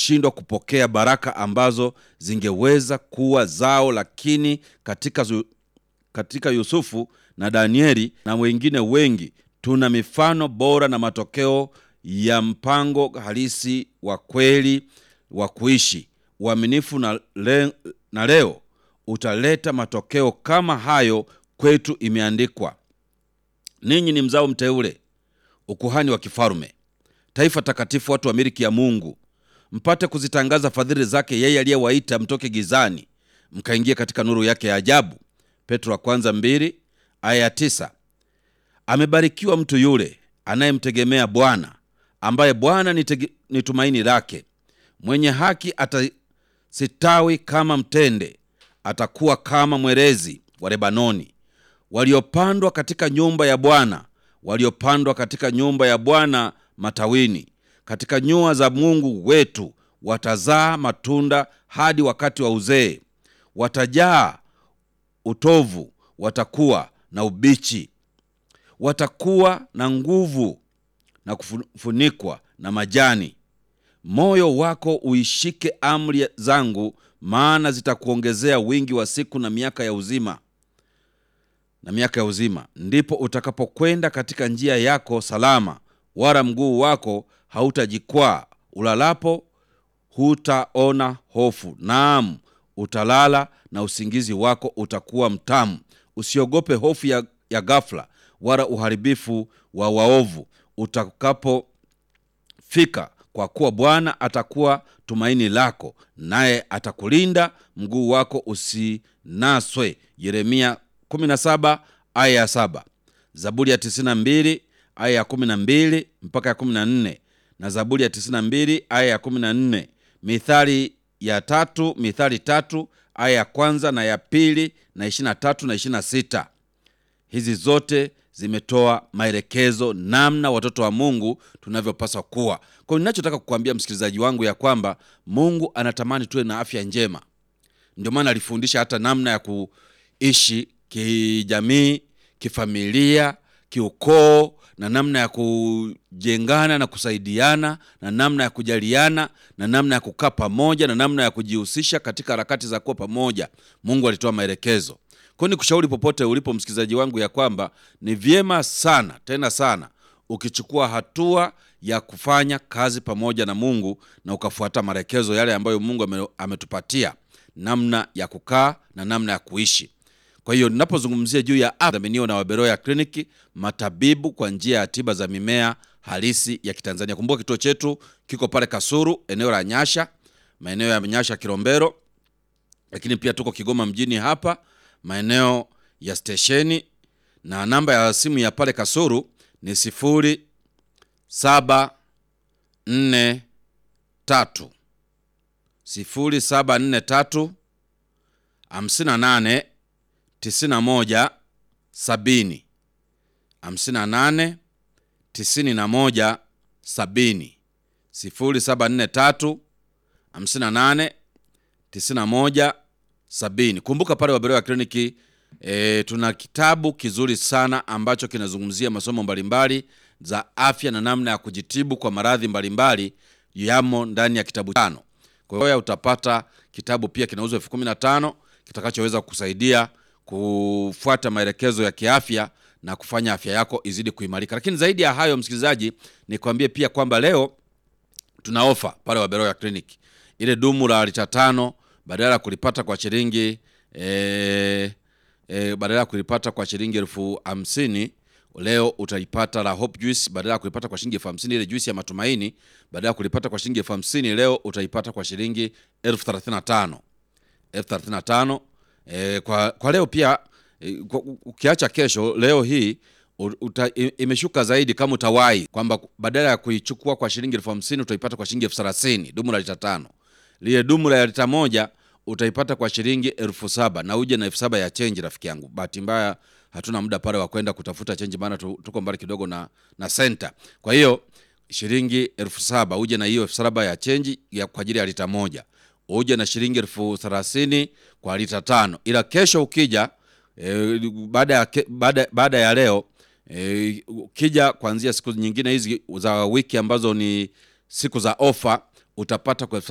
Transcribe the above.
kushindwa kupokea baraka ambazo zingeweza kuwa zao, lakini katika, zu- katika Yusufu na Danieli na wengine wengi tuna mifano bora na matokeo ya mpango halisi wa kweli wa kuishi uaminifu na, le, na leo utaleta matokeo kama hayo kwetu. Imeandikwa, ninyi ni mzao mteule, ukuhani wa kifalme, taifa takatifu, watu wa miliki ya Mungu, mpate kuzitangaza fadhili zake yeye aliyewaita mtoke gizani mkaingia katika nuru yake ya ajabu. Petro wa kwanza mbili aya ya tisa. Amebarikiwa mtu yule anayemtegemea Bwana, ambaye Bwana ni tege- ni tumaini lake. Mwenye haki atasitawi kama mtende, atakuwa kama mwerezi wa Lebanoni. Waliopandwa katika nyumba ya Bwana, waliopandwa katika nyumba ya Bwana matawini, katika nyua za Mungu wetu, watazaa matunda hadi wakati wa uzee. Watajaa utovu, watakuwa na ubichi, watakuwa na nguvu na kufunikwa na majani. Moyo wako uishike amri zangu, maana zitakuongezea wingi wa siku na miaka ya uzima na miaka ya uzima. Ndipo utakapokwenda katika njia yako salama, wala mguu wako hautajikwaa. Ulalapo hutaona hofu, naam, utalala na usingizi wako utakuwa mtamu. Usiogope hofu ya, ya ghafla, wala uharibifu wa waovu utakapofika, kwa kuwa Bwana atakuwa tumaini lako, naye atakulinda mguu wako usinaswe. Yeremia 17 aya ya 7, Zaburi ya 92 aya ya 12 mpaka ya 14 na Zaburi ya 92 aya ya 14, Mithali ya tatu, Mithali tatu aya ya kwanza na ya pili na 23 na 26. Hizi zote zimetoa maelekezo namna watoto wa Mungu tunavyopaswa kuwa. Kwa hiyo ninachotaka kukuambia msikilizaji wangu ya kwamba Mungu anatamani tuwe na afya njema. Ndio maana alifundisha hata namna ya kuishi kijamii, kifamilia, kiukoo na namna ya kujengana na kusaidiana na namna ya kujaliana na namna ya kukaa pamoja na namna ya kujihusisha katika harakati za kuwa pamoja. Mungu alitoa maelekezo. Kwa hiyo nikushauri popote ulipo msikilizaji wangu ya kwamba ni vyema sana tena sana ukichukua hatua ya kufanya kazi pamoja na Mungu na ukafuata maelekezo yale ambayo Mungu ame- ametupatia namna ya kukaa na namna ya kuishi. Kwa hiyo ninapozungumzia juu ya afya dhaminiwa na Waberoya Kliniki, matabibu kwa njia ya tiba za mimea halisi ya Kitanzania. Kumbuka kituo chetu kiko pale Kasuru, eneo la Nyasha, maeneo ya Nyasha Kilombero, lakini pia tuko Kigoma mjini hapa maeneo ya stesheni, na namba ya simu ya pale Kasuru ni sifuri saba nne tatu sifuri saba nne tatu hamsini na nane tisini na moja sabini hamsini na nane tisini na moja sabini sifuri saba nne tatu hamsini na nane tisini na moja sabini. Kumbuka pale Waberoya Kliniki e, tuna kitabu kizuri sana ambacho kinazungumzia masomo mbalimbali za afya na namna ya kujitibu kwa maradhi mbalimbali yamo ndani ya kitabu tano. Kwa hiyo utapata kitabu pia kinauzwa elfu kumi na tano kitakachoweza kukusaidia kufuata maelekezo ya kiafya na kufanya afya yako izidi kuimarika. Lakini zaidi ya hayo, msikilizaji, nikwambie pia kwamba leo tuna ofa pale Waberoya Clinic. Ile dumu la lita tano badala ya kulipata kwa shilingi e, e, badala ya kulipata kwa shilingi elfu hamsini leo utaipata la Hope Juice badala ya kulipata kwa shilingi elfu hamsini ile juice ya matumaini badala ya kulipata kwa shilingi elfu hamsini leo utaipata kwa shilingi elfu thelathini na tano elfu thelathini na tano e, kwa, kwa leo pia e, kwa, ukiacha kesho leo hii u- uta, i- imeshuka zaidi kama utawahi kwamba badala ya kuichukua kwa shilingi elfu hamsini utaipata kwa shilingi elfu thelathini dumu la lita tano lile dumu la lita moja utaipata kwa shilingi elfu saba na uje na elfu saba ya chenji rafiki yangu bahati mbaya hatuna muda pale wa kwenda kutafuta chenji maana tu, tuko mbali kidogo na na senta kwa hiyo shilingi elfu saba uje na hiyo elfu saba ya chenji ya kwa ajili ya lita moja uje na shilingi elfu thelathini kwa lita tano ila kesho ukija e, baada ya ke- baada baada ya leo e, ukija kuanzia siku nyingine hizi za wiki ambazo ni siku za ofa utapata kwa elfu